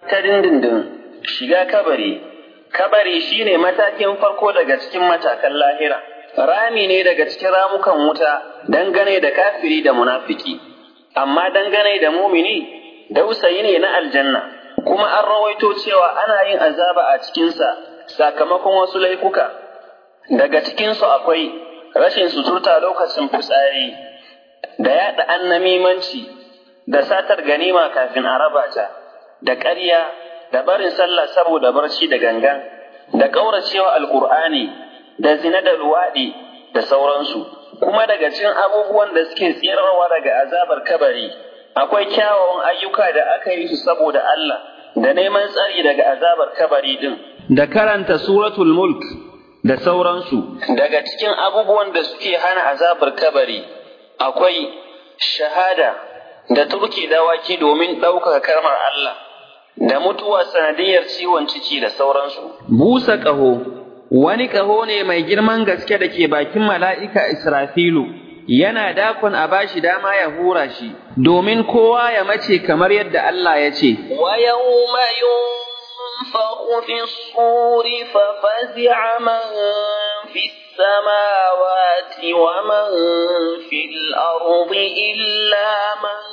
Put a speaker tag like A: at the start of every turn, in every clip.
A: ta dindindin shiga kabari kabari shine matakin farko daga cikin matakan lahira rami ne daga cikin ramukan wuta dangane da kafiri da munafiki amma dangane da mumini dausayi ne na aljanna kuma an rawaito cewa ana yin azaba a cikinsa sakamakon wasu laifuka daga cikinsu akwai rashin suturta lokacin fitsari da yaɗa annamimanci da satar ganima kafin a raba ta da ƙarya da barin sallah saboda barci da gangan da ƙauracewa alƙur'ani da zina da luwaɗi da sauransu kuma daga cikin abubuwan da suke tsirarwa daga azabar kabari akwai kyawawan ayyuka da aka yi su saboda Allah da neman tsari daga azabar kabari din da karanta suratul mulk da sauransu daga cikin abubuwan da suke hana azabar kabari akwai shahada da turke dawaki domin ɗaukaka kalmar Allah da mutuwa sanadiyar ciwon ciki da sauransu busa ƙaho wani ƙaho ne mai girman gaske da ke bakin mala'ika Israfilu yana dakon a bashi dama ya hura shi domin kowa ya mace kamar yadda Allah ya ce
B: wa yawma ينفخ في الصور ففزع من في السماوات ومن في الأرض إلا من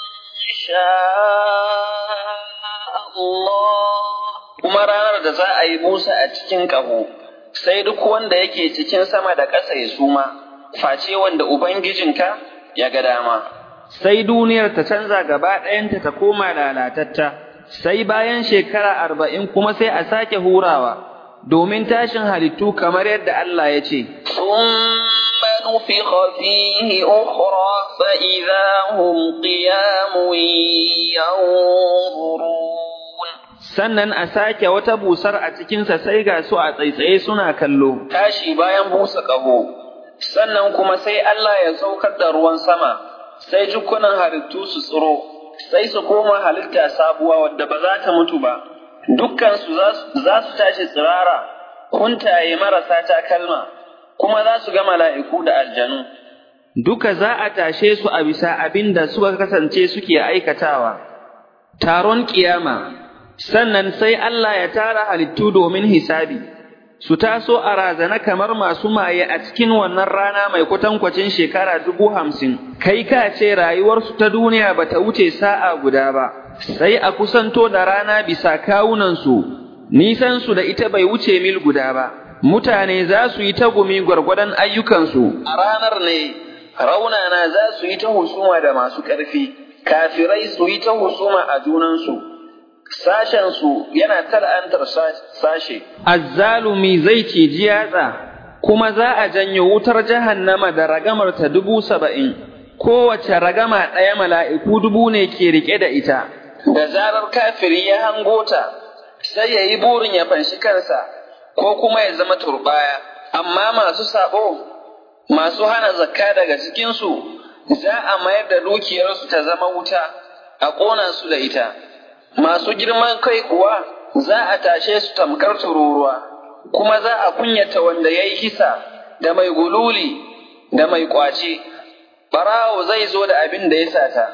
B: شاء الله
A: kuma ranar da za a yi busa a cikin ƙaho sai duk wanda yake cikin sama da ƙasa ya suma face wanda Ubangijinka ya ga dama sai duniyar ta canza gaba ɗayanta ta koma lalatatta sai bayan shekara arba'in kuma sai a sake hurawa domin tashin halittu kamar yadda Allah ya ce,
B: ثم نفخ فيه أخرى فإذا هم قيام ينظرون
A: Sannan a sake wata busar a cikinsa sai ga su a tsaitsaye suna kallo. Tashi bayan busa ƙaho, sannan kuma sai Allah ya saukar da ruwan sama, sai jikunan halittu su tsiro, sai su koma halitta sabuwa wadda ba za ta mutu ba. Dukkansu za su tashi tsirara, kuntaye marasa takalma, kuma za su ga mala'iku da aljanu. Duka za a tashe su a bisa abin da suka kasance suke aikatawa. Taron ƙiyama, sannan sai Allah ya tara halittu domin hisabi, su taso a razana kamar masu maye a cikin wannan rana mai kwatankwacin shekara dubu hamsin, kai ka ce rayuwarsu ta duniya ba ta wuce sa'a guda ba, sai a kusanto da rana bisa kawunansu, nisansu da ita bai wuce mil guda ba, mutane za su yi tagumi gwargwadon ayyukansu, a ranar ne raunana za su yi ta husuma da masu ƙarfi, kafirai su yi ta husuma a junansu. sashensu yana tal'antar sashe. Azzalumi zai ciji yatsa, kuma za a janyo wutar jahannama da ragamar ta dubu saba'in, kowace ragama ɗaya mala'iku dubu ne ke riƙe da ita. Da zarar kafiri ya hango ta, sai ya yi burin ya fanshi kansa, ko kuma ya zama turbaya, amma masu sabo, masu hana zakka daga cikinsu, za a mayar da dukiyarsu ta zama wuta, a ƙona su da ita. masu girman kai kuwa za a tashe su tamkar tururuwa, kuma za a kunyata wanda ya yi kisa da mai gululi da mai ƙwace, ɓarawo zai zo da abin da ya sata,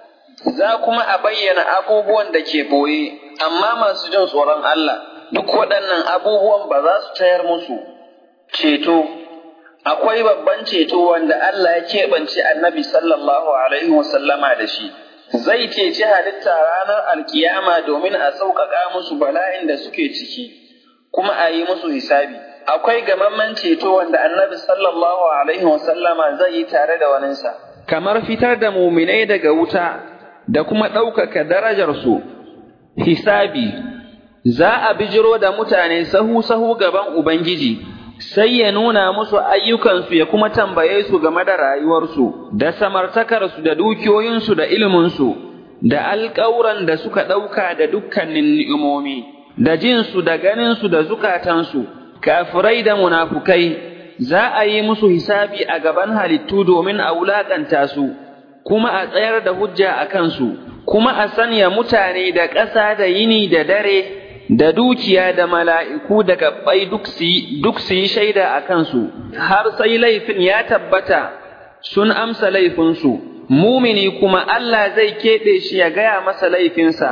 A: za kuma a bayyana abubuwan da ke boye, amma masu jin tsoron Allah, duk waɗannan abubuwan ba za su tayar musu. Ceto, akwai babban ceto wanda Allah ya keɓance annabi sallallahu alaihi wasallama da shi. zai ceci halitta ranar alkiyama domin a sauƙaƙa musu bala'in da suke ciki, kuma a yi musu hisabi. Akwai gamamman ceto wanda annabi sallallahu Alaihi wasallama zai yi tare da waninsa. Kamar fitar da muminai daga wuta da kuma ɗaukaka darajarsu, hisabi, za a bijiro da mutane sahu-sahu gaban Ubangiji. sai ya nuna musu ayyukansu ya kuma tambaye su game da rayuwarsu, da samartakarsu da dukiyoyinsu da iliminsu, da alƙawuran da suka ɗauka da dukkanin ni'imomi, da jinsu da ganinsu da zukatansu, kafirai da munafukai, za a yi musu hisabi a gaban halittu domin a wulaƙanta su, kuma a tsayar da hujja a kansu, kuma a sanya mutane da ƙasa da yini da dare. da dukiya da mala'iku da gabbai duk su yi shaida a kansu, har sai laifin ya tabbata sun amsa laifinsu, mumini kuma Allah zai keɓe shi ya gaya masa laifinsa,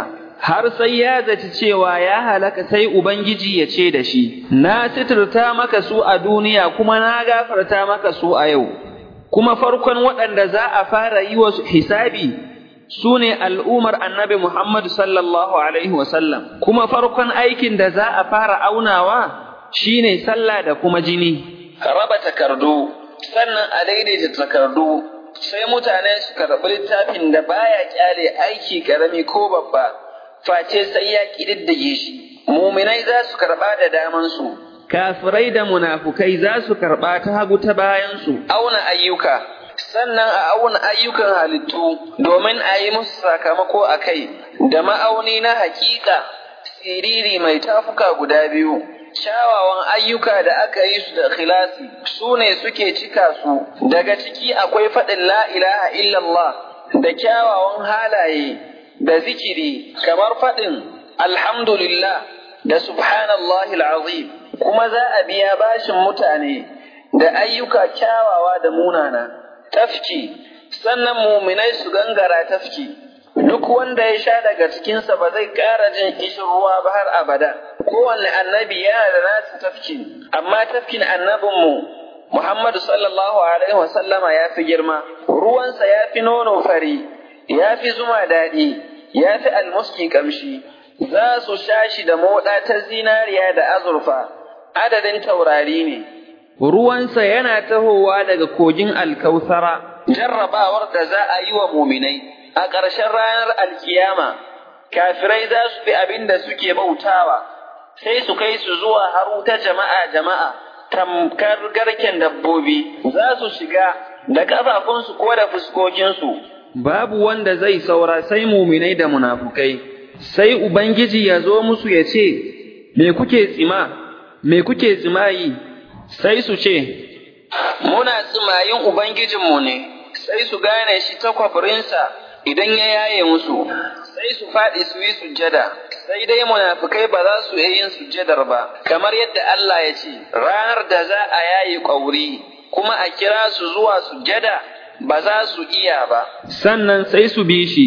A: har sai ya zaci cewa ya halaka sai Ubangiji ya ce da shi, Na sitirta maka su a duniya kuma na gafarta maka su a yau, kuma farkon waɗanda za a fara yi wa hisabi su ne al'ummar annabi Muhammadu sallallahu Alaihi wasallam, kuma farkon aikin da za a fara aunawa shi ne sallah da kuma jini. Raba takardu, sannan a daidaita takardu, sai mutane su karɓi littafin da baya kyale aiki ƙarami ko babba. face sai ya ƙididdige shi, muminai za su karɓa da damansu, kafirai da munafukai za su karɓa ta hagu ta bayansu, auna ayyuka, sannan a auna ayyukan halittu domin a yi musu sakamako a kai, da ma'auni na hakika, siriri mai tafuka guda biyu. Kyawawan ayyuka da aka yi su da khilasi su ne suke cika su, daga ciki akwai faɗin la ilaha illallah da kyawawan halaye da zikiri kamar faɗin alhamdulillah da subhanallahi azim kuma za a biya bashin mutane da ayyuka kyawawa da munana tafki sannan muminai su gangara tafki duk wanda ya sha daga cikinsa ba zai ƙara jin kishin ruwa ba har abada kowanne annabi yana da nasu tafkin amma tafkin annabinmu Muhammadu sallallahu alaihi wasallama ya fi girma ruwansa ya fi nono fari ya fi zuma daɗi ya fi almuski ƙamshi, za su sha shi da moɗa ta zinariya da azurfa, adadin taurari ne. Ruwansa yana tahowa daga kogin alkausara, jarrabawar da za a yi wa muminai a ƙarshen ranar alkiyama, kafirai za su fi abin da suke bautawa, sai su kai su zuwa haru ta jama'a jama'a, tamkar garken dabbobi, za su shiga da ƙafafunsu ko da fuskokinsu. babu wanda zai saura sai muminai da munafukai, sai Ubangiji ya zo musu ya ce, Me kuke tsima, me kuke tsimayi, sai su ce, Muna tsimayin Ubangijinmu ne, sai su gane shi ta kwafirinsa idan ya yaye musu, sai su faɗi su yi sujjada, sai dai munafukai ba za su yin sujjadar ba, kamar yadda Allah ya ce, ranar da za a yaye ƙwauri, kuma a kira su zuwa sujjada. ba za su iya ba. Sannan sai su bi shi,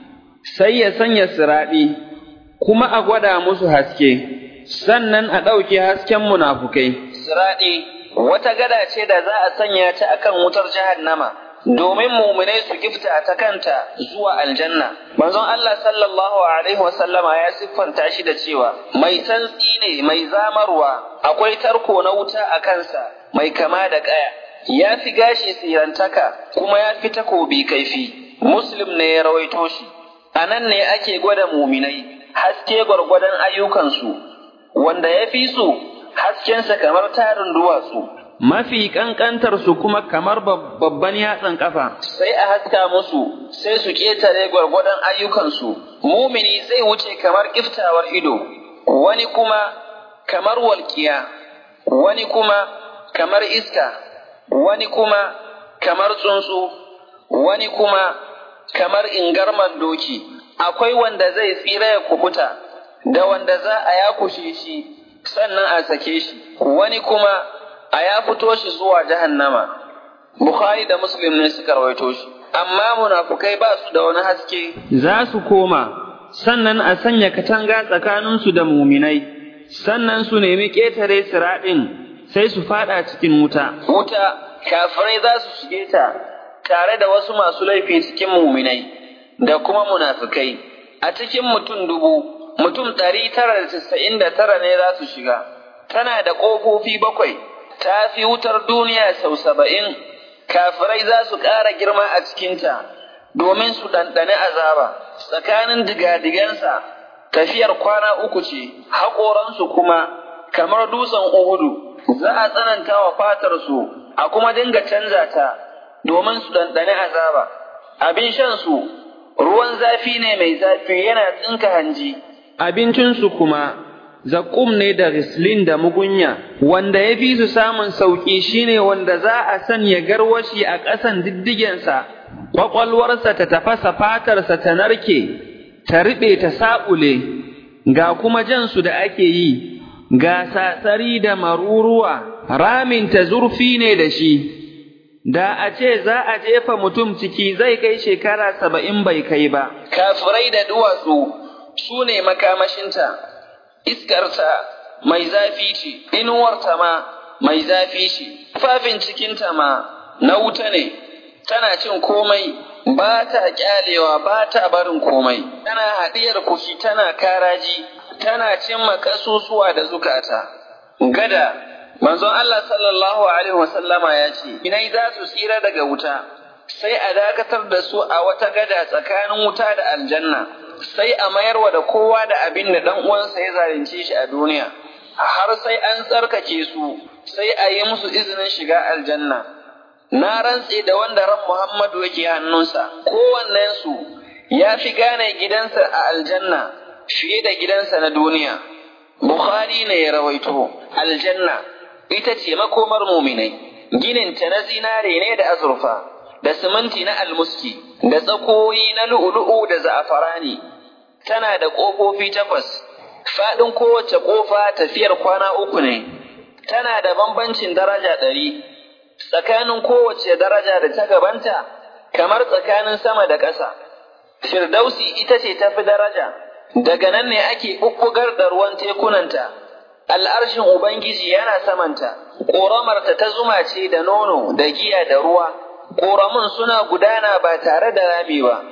A: sai ya sanya siraɗi, kuma a gwada musu haske, sannan a ɗauke hasken munafukai. Siraɗi, wata gada ce da za a sanya ta akan wutar jahannama. Domin muminai su gifta ta kanta zuwa aljanna. Manzon Allah sallallahu Alaihi wasallama ya siffanta shi da cewa, mai santsi ne mai zamarwa, akwai tarko na wuta a kansa, mai kama da ƙaya. ya fi gashi tsirantaka kuma ya fi takobi kaifi, Muslim ne ya rawaito shi, a nan ne ake gwada muminai, haske gwargwadon ayyukansu, wanda ya fi su haskensa kamar tarin duwatsu. Mafi ƙanƙantarsu kuma kamar babban yatsan ƙafa. Sai a haska musu, sai su ƙetare gwargwadon ayyukansu, mumini zai wuce kamar ƙiftawar ido, wani kuma kamar walƙiya, wani kuma kamar iska. wani kuma kamar tsuntsu, wani kuma kamar ingarman doki, akwai wanda zai tsira ya kubuta, da wanda za a yakushe shi sannan a sake shi, wani kuma a ya fito shi zuwa jahannama. Bukhari da Muslim ne suka rawaito shi, amma munafukai ba su da wani haske. Za su koma, sannan a sanya katanga tsakaninsu da muminai, sannan su nemi ƙetare siraɗin sai su fada cikin wuta. Wuta, kafirai za su shige ta tare da wasu masu laifi cikin muminai da kuma munafikai. A cikin mutum dubu, mutum ɗari tara da casa'in da tara ne za su shiga. Tana da ƙofofi bakwai, ta fi wutar duniya sau saba'in. Kafirai za su ƙara girma a cikinta domin su ɗanɗani azaba. Tsakanin digadigansa tafiyar kwana uku ce, haƙoransu kuma kamar dutsen Uhudu. za a tsananta wa fatarsu a kuma dinga canza ta domin su ɗanɗani azaba. Abin shansu ruwan zafi ne mai zafi yana tsinka hanji. Abincinsu kuma zaƙum ne da rislin da mugunya, wanda ya fi su samun sauƙi shine wanda za a sanya garwashi a ƙasan diddigensa, ƙwaƙwalwarsa ta tafasa fatarsa ta narke, ta riɓe ta saɓule, ga kuma jansu da ake yi. ga satsari da maruruwa, raminta zurfi ne da shi, da a ce za a jefa mutum ciki zai kai shekara saba'in bai kai ba. Kafirai da duwatsu, su ne makamashinta, iskarta mai zafi ce, inuwarta ma mai zafi ce, tufafin cikinta ma na wuta ne, tana cin komai, ba ta kyalewa ba ta barin komai, tana haɗiyar kushi tana karaji, tana cin makasusuwa da zukata. Gada, manzon Allah sallallahu Alaihi wasallama ya ce, Inai za su tsira daga wuta, sai a dakatar da su a wata gada tsakanin wuta da aljanna, sai a mayarwa da kowa da abin da ɗan uwansa ya zalunce shi a duniya, har sai an tsarkake su, sai a yi musu izinin shiga aljanna. Na rantse da wanda ran Muhammadu yake hannunsa, kowannensu ya fi gane gidansa a aljanna fiye da gidansa na duniya. Bukhari ne ya rawaito, aljanna ita ce makomar muminai, gininta na zinare ne da azurfa. da siminti na almuski, da tsakoyi na lu'ulu'u da za'afarani, tana da ƙofofi takwas, faɗin kowace ƙofa tafiyar kwana uku ne, tana da bambancin daraja ɗari, tsakanin kowace daraja da ta gabanta, kamar tsakanin sama da ƙasa. Firdausi ita ce tafi daraja, daga nan ne ake ɓuɓɓugar da ruwan tekunanta, al'arshin Ubangiji yana samanta, ƙoramarta ta zuma ce da nono, da giya da ruwa. ƙoramin suna gudana ba tare da rami ba,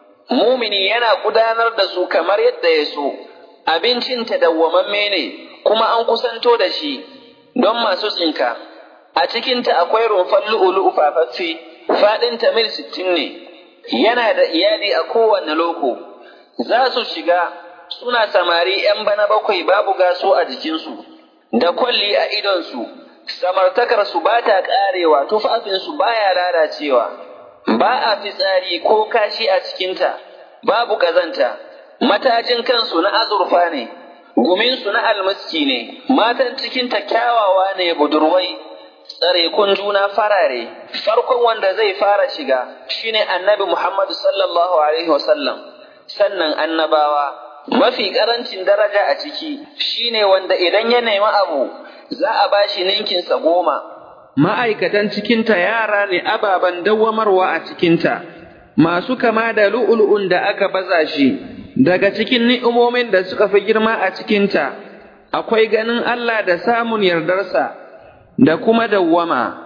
A: mumini yana gudanar da su kamar yadda ya so, abincinta dawwamamme ne, kuma an kusanto da shi don masu tsinka. A cikinta akwai rumfar lu'ulu'u fafaffe, faɗinta mil sittin ne, yana da iyali a kowane loko, za su shiga suna samari ‘yan bana bakwai babu gaso a jikinsu, da kwalli a idonsu. samartakarsu ba ta ƙarewa, tufafinsu ba ya lalacewa, ba a fitsari ko kashi a cikinta, babu ƙazanta, matajin kansu na azurfa ne, guminsu na almaski ne, matan cikinta kyawawa ne budurwai, tsarekun juna farare, farkon wanda zai fara shiga shine annabi Muhammadu sallallahu Alaihi wasallam, sannan annabawa. Mafi ƙarancin daraja a ciki shine wanda idan ya nemi abu za a ba shi ninkinsa goma.
C: Ma'aikatan cikinta yara ne ababen dawwamarwa a cikinta, masu kama da lu'ul'un da aka baza shi, daga cikin ni'imomin da suka fi girma a cikinta, akwai ganin Allah da samun yardarsa, da kuma dawwama.